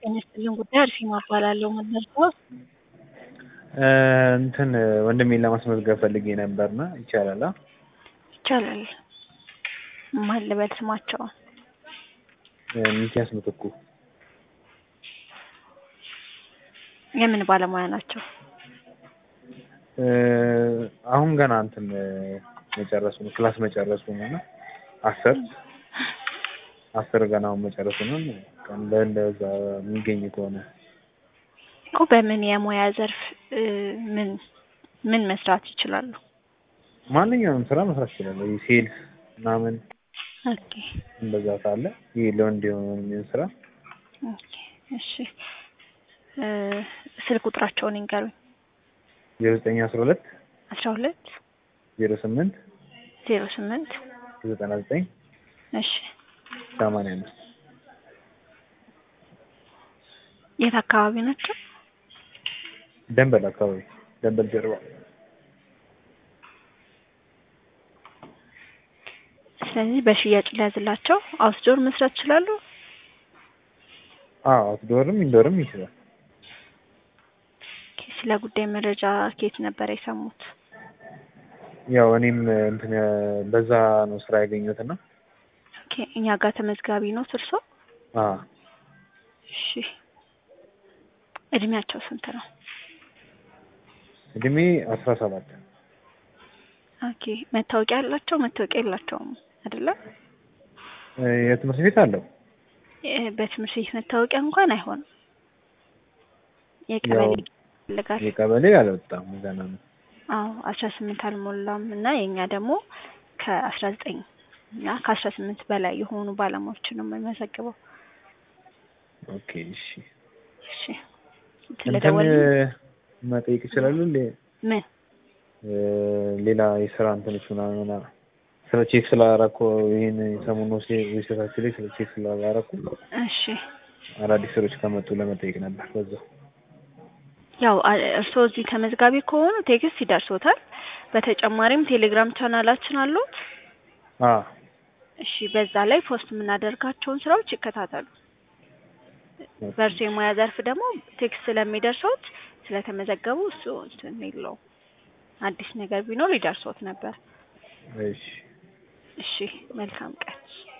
ጤና ይስጥልኝ ጉዳይ አርሴማ እባላለሁ። መለስካው እንትን ወንድሜን ለማስመዝገብ ፈልጌ ነበርና ይቻላል? ይቻላል። ማን ልበል ስማቸውን? ሚኪያስ ምትኩ የምን ባለሙያ ናቸው? አሁን ገና እንትን መጨረሱ ነው ክላስ መጨረሱ ነው እና አስር አስር ገና አሁን መጨረሱ ነው። እንደዛ የሚገኝ ከሆነ እኮ በምን የሙያ ዘርፍ ምን ምን መስራት ይችላሉ? ማንኛውንም ስራ መስራት ይችላል። ሴልስ ምናምን ኦኬ እንደዛ ካለ ይህ ለወንድ የሆነ የሚሆን ስራ ኦኬ እሺ ስልክ ቁጥራቸውን ይንገሩኝ። ዜሮ ዘጠኝ አስራ ሁለት አስራ ሁለት ዜሮ ስምንት ዜሮ ስምንት ዘጠና ዘጠኝ እሺ ሰማንያ አምስት የት አካባቢ ናቸው? ደንበል አካባቢ ደንበል ጀርባ ስለዚህ በሽያጭ ሊያዝላቸው አውትዶር መስራት ይችላሉ። አዎ አውትዶርም ኢንዶርም ይችላል። ኦኬ፣ ስለ ጉዳይ መረጃ ከየት ነበር የሰሙት? ያው እኔም እንትን በዛ ነው ስራ ያገኘሁትና ኦኬ፣ እኛ ጋር ተመዝጋቢ ነው እርሶ? አዎ እሺ፣ እድሜያቸው ስንት ነው? እድሜ አስራ ሰባት ኦኬ፣ መታወቂያ አላቸው? መታወቂያ የላቸውም አይደለ? የትምህርት ቤት አለው። በትምህርት ቤት መታወቂያ እንኳን አይሆንም። የቀበሌ ይፈልጋል። የቀበሌ አልወጣም ገና ነው። አዎ አስራ ስምንት አልሞላም እና የእኛ ደግሞ ከአስራ ዘጠኝ እና ከአስራ ስምንት በላይ የሆኑ ባለሙያዎችን ነው የምንመዘግበው። ኦኬ እሺ። እሺ እንትን ስለደወል መጠየቅ ይችላሉ? ሌ- ምን ሌላ የስራ እንትኖች ምናምን ስለ ቼክ ስላደረኩ ይህን ሰሞኑ ዌብሳይታችን ላይ ስለ ቼክ ስላደረኩ እሺ አዳዲስ ስራዎች ከመጡ ለመጠየቅ ነበር በዛው። ያው አ- እርስዎ እዚህ ተመዝጋቢ ከሆኑ ቴክስት ይደርሶታል። በተጨማሪም ቴሌግራም ቻናላችን አሉት። አዎ እሺ በዛ ላይ ፖስት የምናደርጋቸውን ስራዎች ይከታተሉ። በእርሱ የሙያ ዘርፍ ደግሞ ቴክስት ስለሚደርሶት ስለተመዘገቡ እሱ እንትን የለውም። አዲስ ነገር ቢኖር ይደርሶት ነበር። እሺ እሺ መልካም ቀን።